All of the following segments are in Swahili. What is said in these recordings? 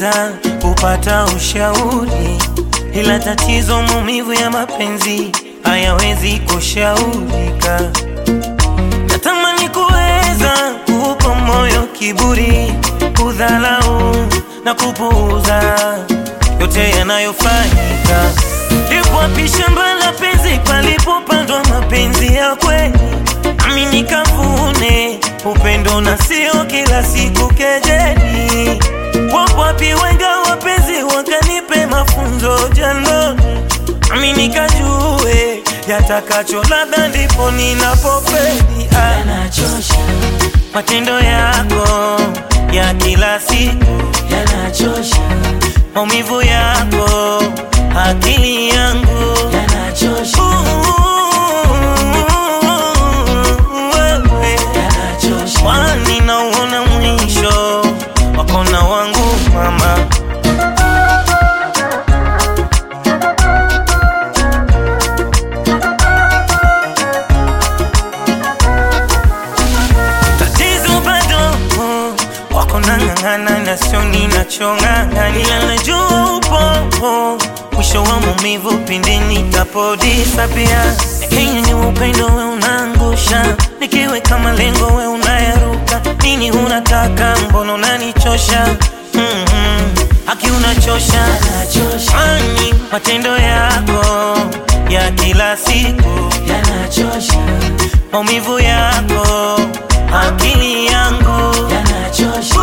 sana kupata ushauri, ila tatizo maumivu ya mapenzi hayawezi kushaurika. Natamani kuweza kuupa moyo kiburi, kudhalau na kupuuza yote yanayofanyika. Lipo wapi shamba la penzi palipopandwa mapenzi ya kweli, nami nikavune upendo na sio kila siku kejeli. Wapo wapi wenga wapenzi wakanipe mafunzo jandoni, nami nikajue yatakacho, labda ndipo ninapofeli. Ah, yanachosha, matendo yako ya kila siku yanachosha, maumivu yako, akili yangu yanachosha, wewe, yanachosha, kwani nauona mwisho wako na wangu mama. Tatizo bado wako nang'ang'ana na sio ninachong'ang'ana, ila najua upo mwisho wa maumivu pindi nitapodisapia. Lakini ni upendo we unaangusha, nikiweka malengo we unayaruka. Nini unataka? Mbona unanichosha? mm-hmm. Haki unachosha, yanachosha, kwani matendo yako ya kila siku yanachosha, maumivu yako, akili yangu yanachosha,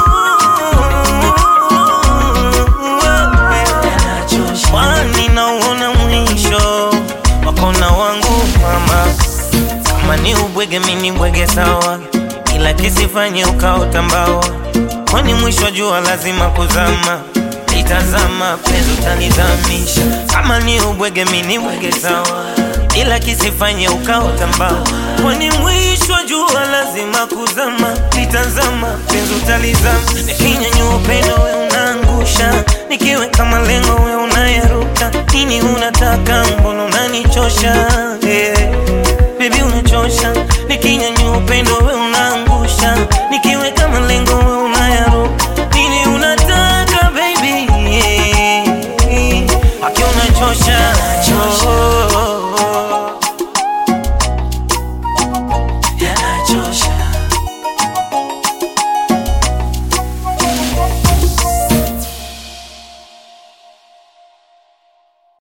yanachosha, kwani nauona mwisho wako na wangu mama. Kama ni ubwege, mini bwege sawa, ila kisifanye ukaota mbawa, kwani mwisho wa jua lazima kuzama. Itazama penzi utanizamisha. Kama ni ubwege, mini bwege sawa, ila kisifanye ukaota mbawa, kwani mwisho wa jua lazima kuzama. Itazama penzi utalizama, nikinyanyua upendo we unaangusha, nikiweka malengo we unayaruka. Nini unataka? Mbona unanichosha?